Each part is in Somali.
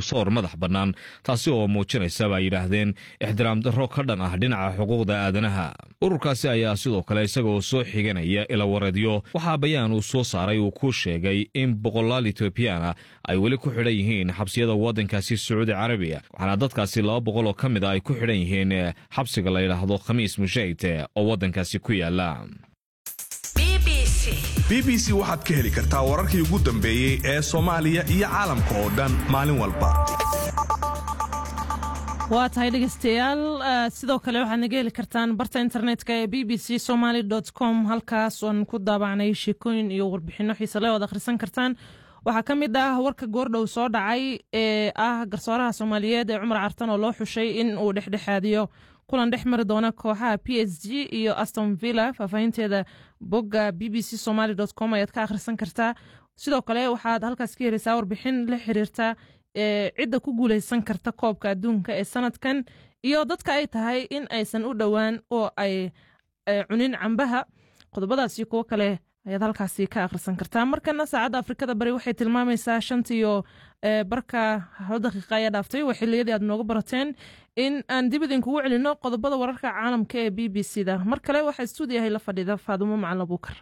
garsoor madax bannaan taasi oo muujinaysa baa yidhaahdeen ixtiraam darro ka dhan ah dhinaca xuquuqda aadanaha ururkaasi ayaa sidoo kale isagoo soo xiganaya ilawareedyo waxaa bayaan uu soo saaray uu ku sheegay in boqolaal etoobiyaana ay weli ku xidhan yihiin xabsiyada waddankaasi sacuudi carabiya waxaana dadkaasi laba boqol oo ka mid a ay ku xidhan yihiin xabsiga la yidhaahdo khamiis mushayd oo waddankaasi ku yaala b b c waxaad ka heli kartaa wararkii ugu dambeeyey ee soomaaliya iyo caalamka oo dhan maalin walba waa tahay dhegeystayaal sidoo kale waxaad naga heli kartaan barta internetka ee b b c somaly com halkaas oan ku daabacnay sheekooyin iyo warbixinno xiisale oad akhrisan kartaan waxaa ka mid ah warka goordhow soo dhacay ee ah garsooraha soomaaliyeed ee cumar cartan oo loo xushay in uu dhexdhexaadiyo kulan dhex mari doona kooxaha p s g iyo aston villa faahfaahinteeda bogga b b c somaly com ayaad ka akhrisan kartaa sidoo kale waxaad halkaas ka heleysaa warbixin la xiriirta cidda ku guuleysan karta koobka adduunka ee sanadkan iyo dadka ay tahay in aysan u dhowaan oo ay cunin cambaha qodobadaasi kuwo kale ayaad halkaasi ka akhrisan kartaa markana saacadda afrikada bari waxay tilmaamaysaa shantiyo barka hal daqiiqa ayaa dhaaftay waa xiliyadii aad nooga barateen in aan dib idinkugu celino qodobada wararka caalamka ee b b c da mar kale waxaa stuudiyahay la fadhiida faadumo macalin abuukar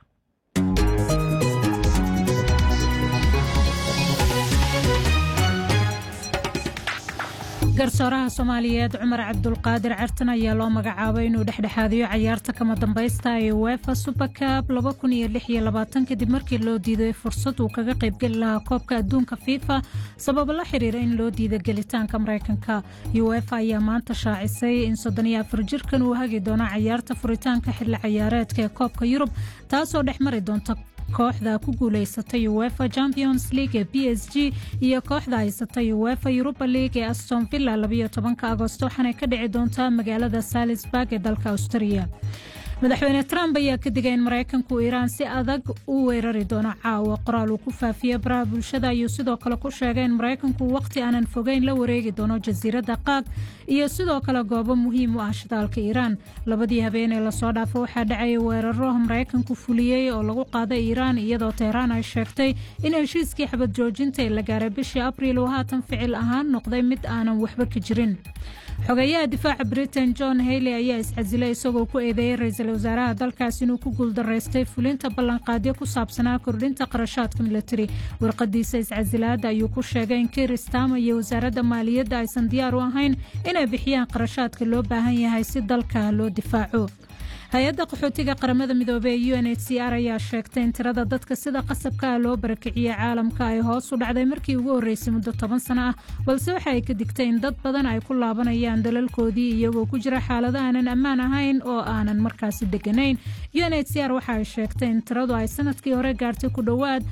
garsooraha soomaaliyeed cumar cabdulqaadir cartan ayaa loo magacaabay inuu dhexdhexaadiyo cayaarta kama dambaysta ee wefa supercab kadib markii loo diiday fursad uu kaga qaybgeli lahaa koobka adduunka fifa sababo la xiriira in loo diida gelitaanka maraykanka uefa ayaa maanta shaacisay in jirkan uu hagi doono cayaarta furitaanka xilli cayaareedka ee koobka yurub taasoo dhex mari doonta kooxda ku guuleysatay uefa champions league ee b s g iyo kooxda haysatay uefa europa league ee aston villa agosto waxaanay ka dhici doontaa magaalada salisburg ee dalka australia madaxweyne trump ayaa ka digay in maraykanku iiraan si adag u weerari doono caawa qoraal uu ku faafiyey baraha bulshada ayuu sidoo kale ku sheegay in maraykanku waqti aanan fogeyn la wareegi doono jasiiradda qaag iyo sidoo kale goobo muhiim u ah shidaalka iiraan labadii habeen ee lasoo dhaafo waxaa dhacayay weeraro maraykanku fuliyey oo lagu qaaday iiraan iyadoo teheraan ay sheegtay in heshiiskii xabad joojinta ee la gaaray bishii abriil uu haatan ficil ahaan noqday mid aanan waxba ka jirin xogeeyaha difaaca britain john hayley ayaa iscasilay isagoo ku eedeeyey ra-iisul wasaaraha dalkaas inuu ku guuldaraystay fulinta ballanqaadyo ku saabsanaa kordhinta qarashaadka milatari warqadiisa iscasilaadda ayuu ku sheegay in kiir stama iyo wasaaradda maaliyadda aysan diyaar u ahayn inay bixiyaan qarashaadka loo baahan yahay si dalka loo difaaco hay-adda qaxootiga qaramada midoobey ee u n h c r ayaa sheegtay in tirada dadka sida qasabka ah loo barakiciyey caalamka ay hoos u dhacday markii ugu horreysay muddo toban sano ah balse waxa ay ka digtay in dad badan ay ku laabanayaan dalalkoodii iyagoo ku jira xaalado aanan ammaan ahayn oo aanan markaasi deganayn u n h c r waxa ay sheegtay in tiradu ay sanadkii hore gaartay ku dhowaad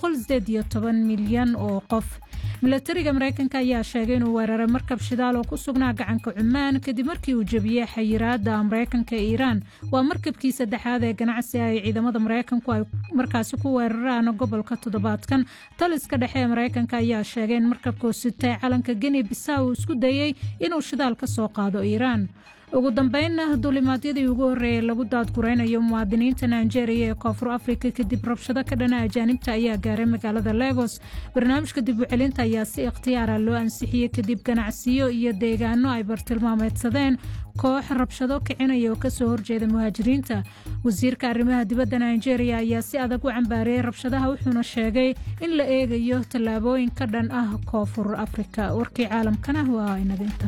milyan oo qof milatariga maraykanka ayaa sheegay inuu weeraray markab shidaal oo ku sugnaa gacanka cumaan kadib markii uu jebiyey xayiraada maraykanka ee iiraan waa markabkii saddexaad ee ganacsi ay ciidamada maraykanku ay markaasi ku weeraraan gobolka toddobaadkan taliska dhexe ee maraykanka ayaa sheegay in markabkuu sitay calanka geni bisa uu isku dayey inuu shidaal ka soo qaado iiraan ugu dambeynna duulimaadyadii ugu horreeyay lagu daadguraynayo muwaadiniinta nigeria ee koonfur afrika kadib rabshado ka dhana ajaanibta ayaa gaaray magaalada legos barnaamijka dib u celinta ayaa si ikhtiyaara loo ansixiyey kadib ganacsiyo iyo deegaano ay bartilmaameedsadeen koox rabshado kicinaya oo kasoo horjeeda muhaajiriinta wasiirka arrimaha dibadda nigeria ayaa si adag u cambaariyey rabshadaha wuxuuna sheegay in la eegayo tallaabooyin ka dhan ah koonfur afrika warkii caalamkana waa inaginta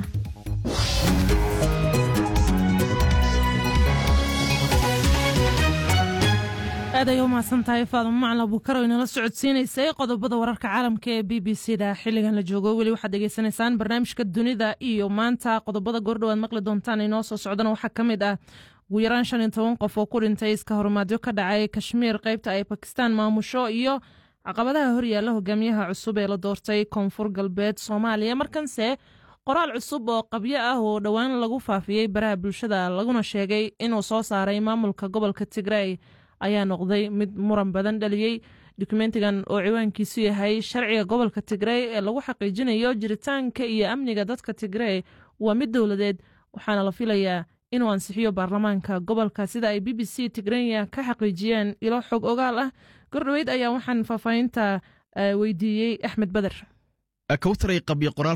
aad ay u mahadsan tahay faadamo macalin abuukar oo inala socodsiinaysay qodobada wararka caalamka ee b b c da xilligan la joogo weli waxaad degeysanaysaan barnaamijka dunida iyo maanta qodobada goordhowaad maqli doontaan inoo soo socdana waxaa ka mid ah ugu yaraan shan iyo toban qof oo ku dhintay iska horumaadyo ka dhacay kashmiir qaybta ay bakistaan maamusho iyo caqabadaha horyaalla hogaamiyaha cusub ee la doortay koonfur galbeed soomaaliya markanse qoraal cusub oo qabyo ah oo dhowaan lagu faafiyey baraha bulshada laguna sheegay inuu soo saaray maamulka gobolka tigrey ayaa noqday mid muran badan dhaliyey dokumentigan oo ciwaankiisu yahay sharciga gobolka tigrey ee lagu xaqiijinayo jiritaanka iyo amniga dadka tigrey waa mid dowladeed waxaana la filayaa inuu ansixiyo baarlamaanka gobolka sida ay b b c tigrenya ka xaqiijiyeen ilo xog ogaal ah gordhoweyd ayaa waxaan faahfaahinta weydiiyey axmed beder kawtaray qabyo qoraal